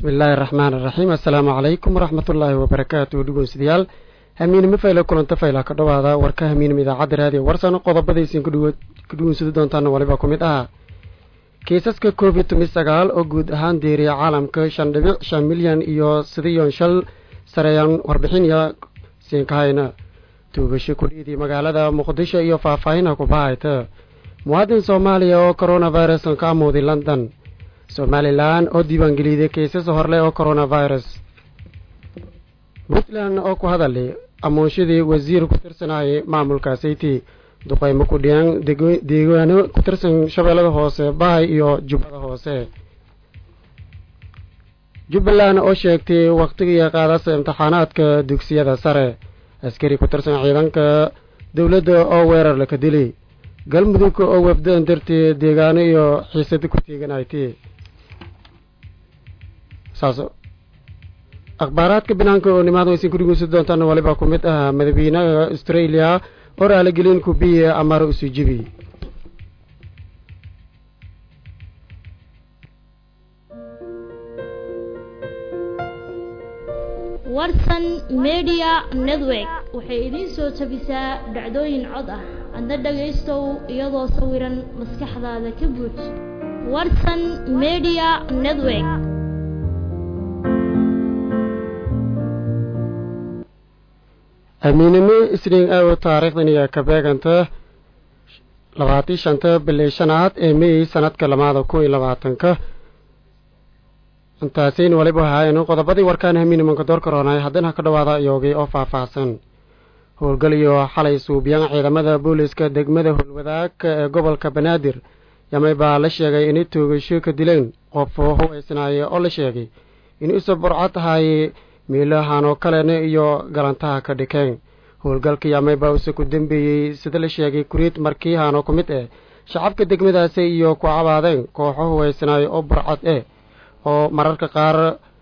bismillaahi araxmaan iraxiim assalaamu calaykum waraxmatullaahi wabarakaatu dhegeystayaal hamiinimo fayla kulanta fayla ka dhowaada warka hamiinimo idaacadda raadiyo warsan qodobadaysin ku dhugunsadi doontaana waliba ku mid ah kiisaska covid toban sagaal oo guud ahaan deeriya caalamka shan dhibic shan milyan iyo sideeyon shal sareeyaan warbixinaya siinkahayna tuugasho kudhiidii magaalada muqdisho iyo faahfaahina kubahayta muwaadin soomaaliya oo coronavirus ka amuuday london somalilan oo diiwaangeliyday kaysas horleh oo coronavirus puntland oo ku hadalay amuunshadii wasiir ku tirsanayay maamulka sayti duqeymo ku dhiyaan deegaano ku tirsan shabeellada hoose bahay iyo jubbada hoose jubbaland oo sheegtay wakhtigii qaadasa imtixaanaadka dugsiyada sare askari ku tirsan ciidanka dowladda oo weerar laka dilay galmudug oo wafdan dartee deegaano iyo xiisada ku teeganaytay saas akhbaaraadka banaanka oo nimaad waysan ku dhegeysan doontaan waliba ku mid ah madaxweynaha australia oo raaligelin kubiye amar usujibi warsan media network waxay idiin soo jabisaa dhacdooyin cod ah adna dhagaystow iyadoo sawiran maskaxdaada ka buuj warsan media network amiinimo isniin aw taariikhdan iyo ka beeganta labaatan shanta bilii shanaad ee mey sanadka lamaada kun iyo labaatanka intaasiin waliba ahaayeen qodobadii warkaan hamiinimanka door karoonay haddana ka dhawaada iyoogay oo faahfaahsan howlgal iyo xalay suubiyaan ciidamada booliska degmada howlwadaagka ee gobolka banaadir yamay baa la sheegay inay toogasho ka dileen qof huwaysnaaye oo la sheegay in isu burco tahay miilahanoo kalena iyo galantaha ka dhikeen howlgalka yamay baa use ku dambeeyey sida la sheegay kuriid markiihanoo ku mid eh shacabka degmadaasi iyo ku cabaadeen kooxo huwaysnaaye oo burcad eh oo mararka qaar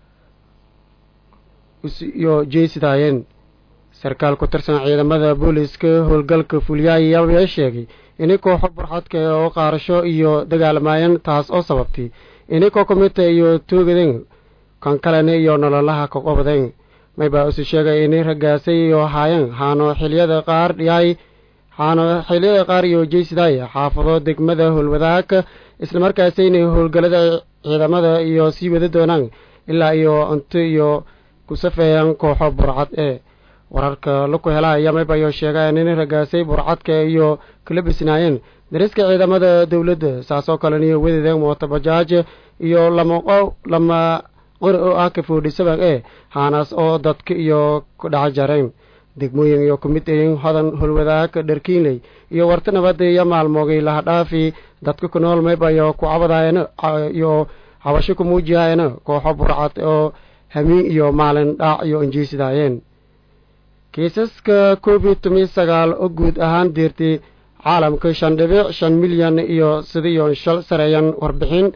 iyo jeysidaayeen sarkaal ku tirsan ciidamada booliska howlgalka fulyaay ayaa sheegay inay kooxo burxadka oo qaarasho iyo dagaalamaayeen taas oo sababtay inay kokomita iyo toogadeen kan kalena iyo nololaha ka qobdeen maybaa isu sheegay inay ragaasay iyo haayeen haano xiliyada qaar dhiyaay haano xiliyada qaar iyo jeysidaay xaafado degmada howlwadaagka islamarkaasi inay howlgalada ciidamada iyo sii wada doonaan ilaa iyo cunto iyo ku safeeyaan kooxo burcad ee wararka laku helaya maybayo sheegaan inay ragaasay burcadka iyo kala bisnaayeen dariska ciidamada dowladda saasoo kalena iyo wadadeen mootobajaaj iyo lama lama qori oo ah ka foodhisaban ee haanaas oo dadka iyo ku dhaca jareen degmooyin iyo ku mid ayin hodan holwadaag dharkiinley iyo warta nabadda iyo maalmoogay lahadhaafi dadka ku nool maybayo ku cabadaayeen iyo cabasho ku muujihaayeen kooxo burcad oo hamiin iyo maalin dhaac iyo injiisidaayeen kiisaska covid toban sagaal oo guud ahaan deertay caalamka shan dhibic shan milyan iyo sideeyon shal sareeyan warbixin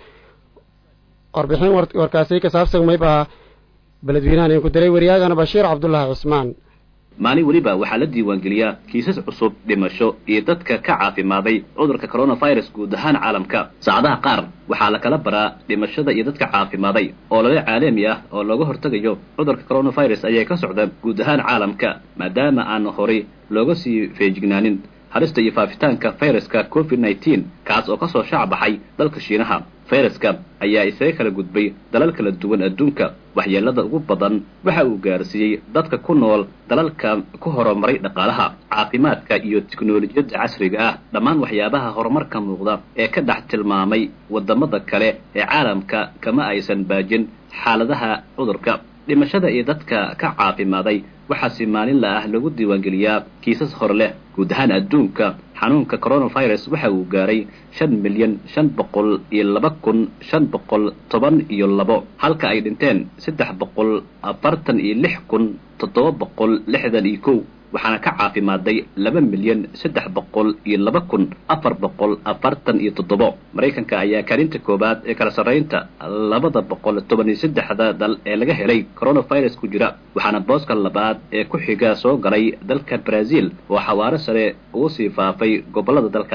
warbixin warkaasi ka saabsan maybaa beledweynahan ku diray waryaagana bashiir cabdulaahi cusmaan maalin weliba waxaa la diiwaangeliyaa kiisas cusub dhimasho iyo dadka ka caafimaaday cudurka coronavirus guud ahaan caalamka saacadaha qaar waxaa la kala baraa dhimashada iyo dadka caafimaaday oo lala caalami ah oo looga hortegayo cudurka coronavirus ayaa ka socda guud ahaan caalamka maadaama aan horay looga sii feejignaanin halista iyo faafitaanka fayraska covid nneteen kaas oo kasoo shaac baxay dalka shiinaha fayraska ayaa isaga kala gudbay dalal kala duwan adduunka waxyeelada ugu badan waxa uu gaarsiiyey dadka ku nool dalalka ku horumaray dhaqaalaha caafimaadka iyo tiknolojiyadda casriga ah dhammaan waxyaabaha horumarka muuqda ee ka dhex tilmaamay wadamada kale ee caalamka kama aysan baajin xaaladaha cudurka dhimashada iyo dadka ka caafimaaday waxaa si maalinla ah lagu diiwaangeliyaa kiisas hor leh guud ahaan adduunka xanuunka coronavirus waxa uu gaaray shan milyan shan boqol iyo laba kun shan boqol toban iyo labo halka ay dhinteen saddex boqol afartan iyo lix kun toddoba boqol lixdan iyo kow waxaana ka caafimaaday laba milyan saddex boqol iyo laba kun afar boqol afartan iyo toddobo maraykanka ayaa kaalinta koowaad ee kala sarraynta labada boqol toban iyo saddexda dal ee laga helay coronavirus ku jira waxaana booska labaad ee ku xiga soo galay dalka brazil oo xawaaro sare ugu sii faafay gobollada dalkaasi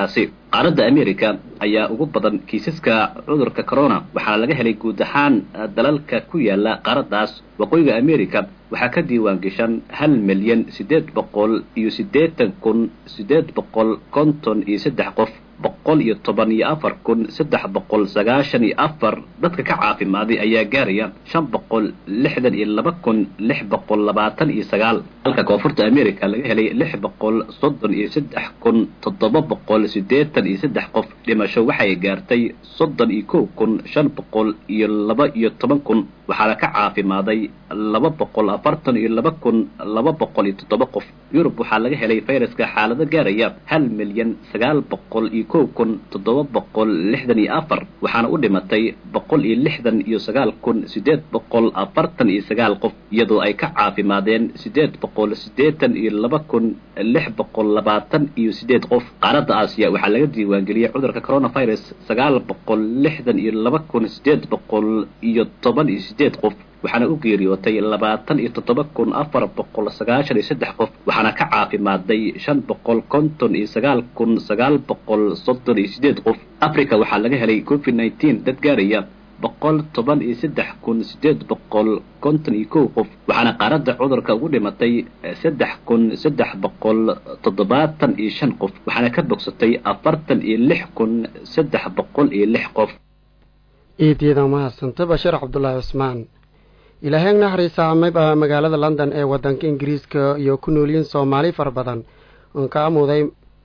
qaaradda america ayaa ugu badan kiisaska cudurka corona waxaana laga helay guud ahaan dalalka ku yaala qaaraddaas waqooyiga america waxaa ka diiwaan geshan hal milyan siddeed boqol iyo siddeetan kun siddeed boqol konton iyo saddex qof boqol iyo toban iyo afar kun saddex boqol sagaashan iyo afar dadka ka caafimaaday ayaa gaaraya shan boqol lixdan iyo laba kun lix boqol labaatan iyo sagaal halka koonfurta america laga helay lix boqol soddon iyo saddex kun toddoba boqol siddeetan iyo saddex qof dhimasho waxay gaartay soddon iyo kow kun shan boqol iyo laba iyo toban kun waxaana ka caafimaaday laba boqol afartan iyo laba kun laba boqol iyo toddoba qof yurub waxaa laga helay fayraska xaalado gaaraya hal milyan sagaal boqol iyo kow kun toddoba boqol lixdan iyo afar waxaana u dhimatay boqol iyo lixdan iyo sagaal kun siddeed boqol afartan iyo sagaal qof iyadoo ay ka caafimaadeen siddeed boqol siddeetan iyo laba kun lix boqol labaatan iyo siddeed qof qaaradda aasiya waxaa laga diiwaangeliyey cudurka coronavirus sagaal boqol lixdan iyo laba kun siddeed boqol iyo toban iyo siddeed qof waxaana u geeriyootay labaatan iyo toddoba kun afar boqol sagaashan iyo saddex qof waxaana ka caafimaaday shan boqol konton iyo sagaal kun sagaal boqol soddon iyo siddeed qof africa waxaa laga helay covid nineteen dad gaaraya boqol toban iyo saddex kun siddeed boqol konton iyo kow qof waxaana qaaradda cudurka ugu dhimatay saddex kun saddex boqol toddobaatan iyo shan qof waxaana ka bogsatay afartan iyo lix kun saddex boqol iyo lix qof iidyada mahadsanta bashiir cabdulaahi cusmaan ilaaheen naxariisa amayba magaalada london ee waddanka ingiriiska iyo ku noolyiin soomaali fara badan oon ka amuuday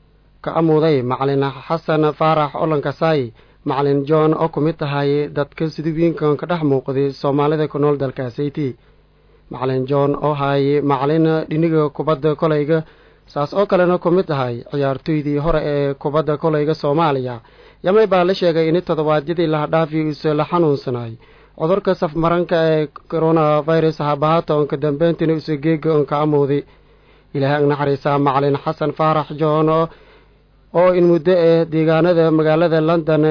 ka amuuday macalin xasan faarax olankasaayi macalin john oo ku mid tahay dadka siduwiinkan ka dhex muuqday soomaalida ku nool dalkaasayti macalin john oo haayay macalin dhiniga kubadda kolayga saas oo kalena ku mid tahay ciyaartoydii hore ee kubadda kolayga soomaaliya yamay baa la sheegay in toddobaadyadii lahadhaafi uuse la xanuunsanay cudurka safmaranka ee coronavirus habahaata oonka dambeyntiina use geega oonka amuuday ilaahay naxariisaa macalin xasan faarax john oo in muddo eh deegaanada magaalada london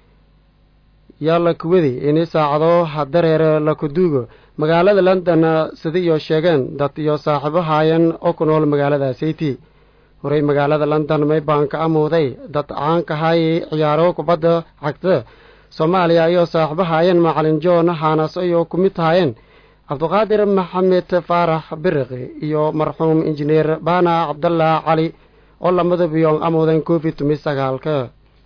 yaa la kuwadi in saacado hadareer la kuduugo magaalada london sida iyo sheegeen dad iyo saaxiibo haayan oo ku nool magaalada sayti horey magaalada london maybaan ka amuuday dad caanka haayay ciyaaro kubadda cagta soomaaliya ayoo saaxiibo haayeen macalin john haanas ayoo ku mid haayeen cabdiqaadir maxamed faarax biriqi iyo marxuum injineer baana cabdallah cali oo lamadaba yoon amuudan covid tumi sagaalka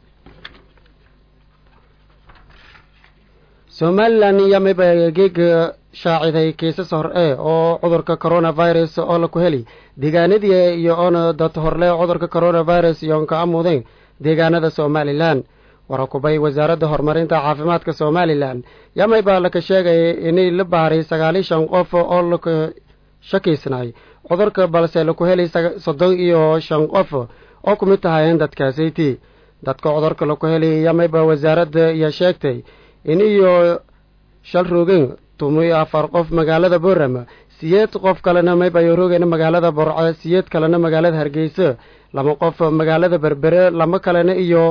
somalilan yamiba geega shaaciday kiisas hor e oo cudurka coronavirus oo la ku heli deegaanadii iyo oona dad horle cudurka coronavirus iyoon ka amuudeen deegaanada somalilan warakubay wasaaradda horumarinta caafimaadka somalilan yamay baa laka sheegaya inay la baaray sagaaliy shan qof oo laka shakiysnay cudurka balse laku helay soddon iyo shan qof oo ku mid tahayeen dadkaasayti dadka cudurka laku helay yamayba wasaaradda iyo sheegtay in iyo shal roogeen tumi afar qof magaalada boorama siyeed qof kalena maybayo roogeen magaalada borco siyeed kalena magaalada hargeysa laba qof magaalada berbere lama kalena iyo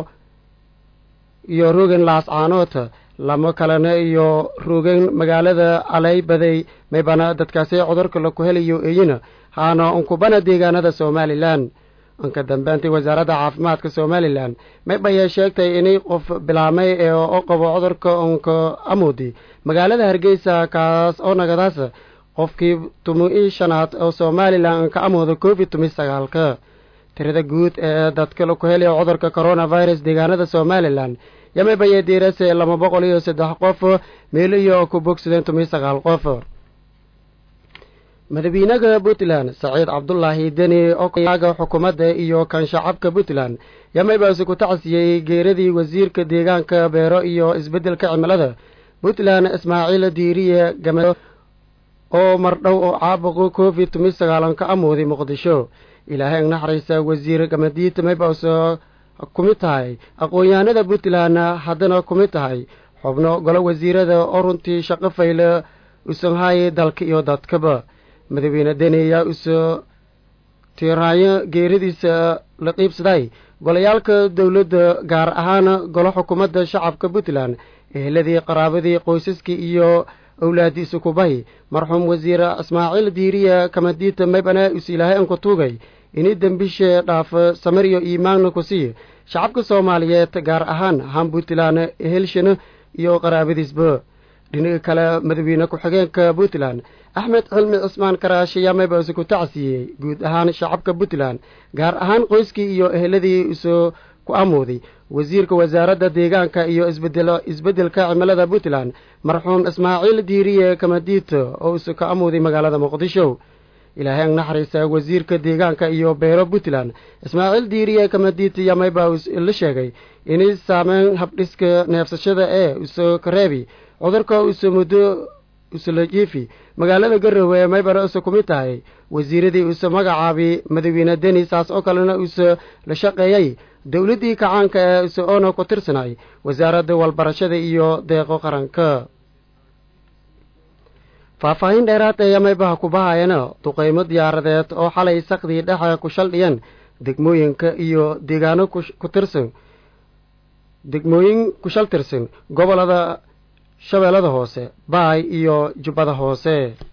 iyo rogen laascaanood lama kalena iyo rogen magaalada aleybaday maybana dadkaasi cudurka laku helayo eyina haana unkubana deegaanada somalilan anka dambeantay wasaaradda caafimaadka somalilan maybayay sheegtay inay qof bilaamay ee oo qabo cudurka unka amoodi magaalada hargeysa kaas oo nagadaas qofkii tumi shanaad oo somalilan anka amooda covid tumi sagaalka tirada guud ee dadka laku helaya cudurka coronavirus deegaanada somalilan yamaybaya diirase laba boqol iyo saddex qof meel iyo ku bogsadeen tumi sagaal qof madaxweynaha puntland saciid cabdulaahi deni oo kaaga xukuumadda iyo kan shacabka puntland yamaybaasi ku tacsiyey geeradii wasiirka deegaanka beero iyo isbeddelka cimilada puntland ismaaciil diiriye game oo mardhow oo caabuqo covid tumi sagaalan ka amooday muqdisho ilaahay naxariisa wasiir gamadiid maybaas ku mid tahay aqoon-yahanada puntland haddana ku mid tahay xubno golo wasiirada oo runtii shaqo fayle usanhaayay dalka iyo dadkaba madaxweyne deni ayaa usoo tiiraayo geeradiisa la qiibsaday golayaalka dowladda gaar ahaan golo xukuumadda shacabka puntland eheladii qaraabadii qoysaskii iyo owlaadiisa kubay marxuum wasiir ismaaciil diiriya kamadiita maybana is ilaahay anku tuugay ini dembishe dhaafo samir iyo iimaanna ku siiye shacabka soomaaliyeed gaar ahaan han puntland helshana iyo qaraabadiisba dhinaga kale madaxweyne ku-xigeenka puntland axmed cilmi cismaan karaash ayaa maybaase ku tacsiiyey guud ahaan shacabka puntland gaar ahaan qoyskii iyo eheladii isoo ku amooday wasiirka wasaaradda deegaanka iyo isbedel isbeddelka cimilada puntland marxuum ismaaciil diiriye kamadiito oo isu ka amooday magaalada muqdisho ilaahay ang naxariista wasiirka deegaanka iyo beero puntland ismaaciil diiriye kamadiito ayaa mayba la sheegay inay saameyn habdhiska neefsashada ee iso kareebi cudurka isu muddo isla jiifi magaalada garowe ee maybara use ku mid tahay wasiiradii use magacaabi madaxweyne deni saas oo kalena use la shaqeeyey dowladdii kacaanka ee ise oona ku tirsanay wasaaradda walbarashada iyo deeqo qaranka faahfaahin dheeraad ee maybaha ku bahayana duqeymo diyaaradeed oo xalay sakdii dhexe ku shaldhiyan degmooyinka iyo deegaano ku tirsan degmooyin ku shal tirsan gobolada shabeellada hoose baay iyo jubbada hoose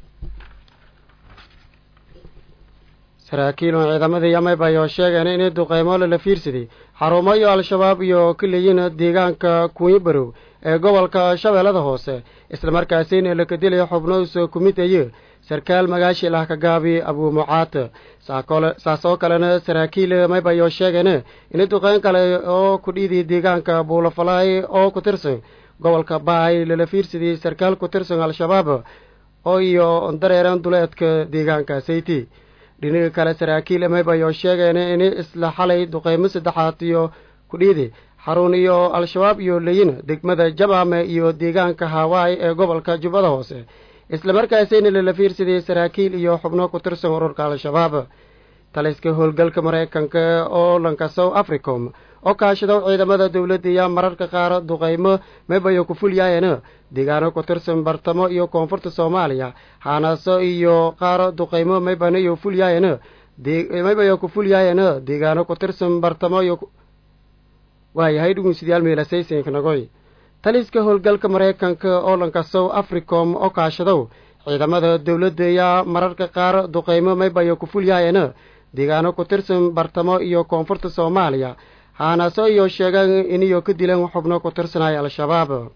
saraakiil oo ciidamada yamayba ayoo sheegeen inay duqeymo lala fiirsaday xarumo iyo al-shabaab iyo ka leeyiin deegaanka kuunyi barow ee gobolka shabeellada hoose islamarkaasina laka dilaya xubno usoo ku mid aye sarkaal magaashi lah ka gaabi abuu mucaad saas oo kalena saraakiil mayba ayoo sheegeen inay duqeyn kale oo ku dhiiday deegaanka buulafalaay oo ku tirsan gobolka baay lala fiirsadiyey sarkaal ku tirsan al-shabaab oo iyo dareeran duleedka deegaanka sayti dhinaga kale saraakiil mayb ayoo sheegeen in isla xalay duqeymo saddexaad iyo ku dhiiday xarun iyo al-shabaab iyo leyin degmada jabaame iyo deegaanka hawaai ee gobolka jubbada hoose islamarkaasina lala fiirsadiyey saraakiil iyo xubno ku tirsan ururka al-shabaab taliska howlgalka maraykanka oo lanka south africom oo kaashado ciidamada dowladda iyo mararka qaar duqeymo maybayo ku fulyaayeen deegaano ku tirsan bartamo iyo koonfurta soomaaliya haanaaso iyo qaar duqeymo maybana iyo fulyaayeen maybayo ku fulyaayeen deegaano ku tirsan bartamo iyo waayahay dhugunsidayaal meelasaysinknagoy taliska howlgalka maraykanka oo lanka south africom oo kaashadow ciidamada dowladda iyo mararka qaar duqeymo maybayo ku fulyaayeen deegaano ku tirsan bartamo iyo koonfurta soomaaliya haanaaso iyo sheegaan iniyo ka dilan xubno ku tirsanaya al-shabaab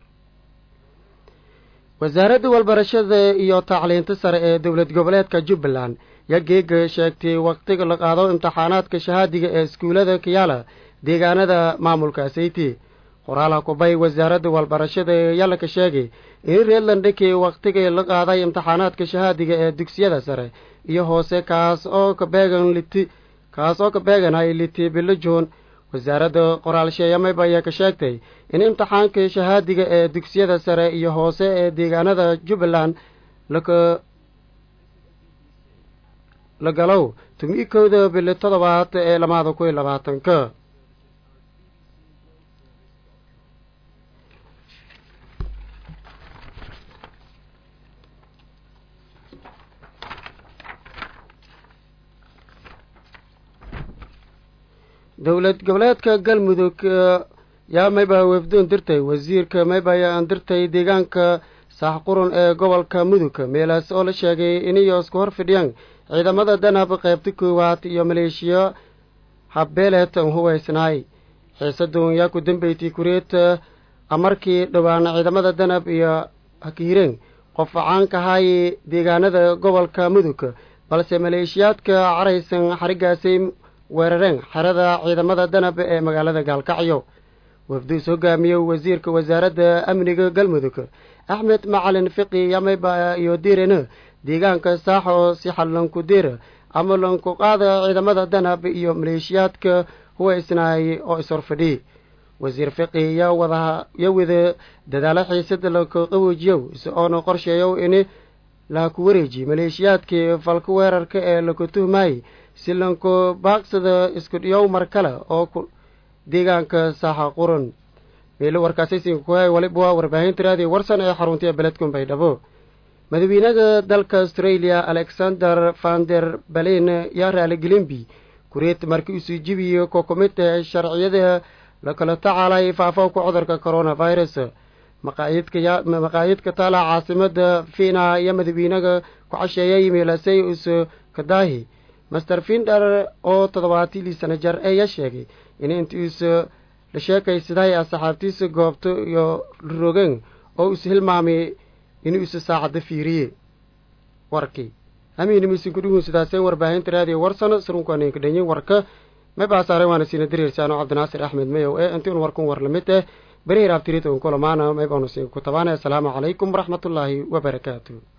wasaaradda walbarashada iyo tacliinta sare ee dowlad goboleedka jubbaland yaa geega sheegtay waqtiga la qaado imtixaanaadka shahaadiga ee iskuullada kiyaala deegaanada maamulka sayti qoraala kubay wasaaradda walbarashada yalaka sheegay in reerlandheke waqtigii la qaaday imtixaanaadka shahaadiga ee dugsiyada sare iyo hoose kaas oo ka beegan liti kaas oo ka beeganay liti bilo juun wasaaradda qoraalsheeyamayba ayaa ka sheegtay in imtixaanka shahaadiga ee dugsiyada sare iyo hoose ee deegaanada jubbaland laka la galow tumi kowda bili toddobaad ee lamaada kun iyo labaatanka dowlad goboleedka galmudug yaa mayba wefdoon dirtay wasiirka mayba ayaan dirtay deegaanka saaxqurun ee gobolka mudug meelaas oo la sheegay inay isku hor fidhiyaan ciidamada danab qaybta koowaad iyo maleeshiya habbeeleed hubaysnaay xiisadun yaa ku dambeysay kureed amarkii dhowaan ciidamada danab iyo hakiireen qof caankahay deegaanada gobolka mudug balse maleeshiyaadka caraysan xarigaasay weerareen xerada ciidamada danab ee magaalada gaalkacyo wafduus hogaamiyey wasiirka wasaaradda amniga galmudug axmed macalin fiqi yamayba iyo diirena deegaanka saaxo si xallanku dir ama lanku qaada ciidamada danab iyo maleeshiyaadka huwaysnaay oo ishorfadhi wasiir fiqi yaa wada ya wada dadaalo xiisada laka qaboojiyow si oona qorsheeyow in laku wareeji maleeshiyaadkii falka weerarka ee laku tuhmaayey si lanku baaqsada isku dhiyow mar kale oo deegaanka saaxa quran meelo warkaasaysinka ku hay waliba waa warbaahinta raadiyo warsan ee xarunta beledkun baydhabo madaxweynaha dalka australia alexander vander balen yaa raaligelinbi kureed markii usuu jibiyo ko ku mid tahay sharciyada lakala tacaalay faafowka cudurka coronavirus maqaayidka taala caasimada fiina iyo madaxweynaga ku casheeyay meelasay uso kadaahi master finder oo toddobaatilii sana jar eeya sheegay in intiisa la sheekaysaday asxaabtiisa goobto iyo rogeen oo is hilmaamay inuu isa saacadda fiiriye warkii hamiinimisin kudhugun sidaasee warbaahinta raadiyo warsano sarunkaanka dhanyin warka may baasaare waana siina dareersaano cabdinaasir axmed mayow ee intiinu warkun war lamid eh beri hiraabtirita un kulamaana may baanu siin ku tabaana assalaamu calaykum waraxmatullaahi wabarakaatu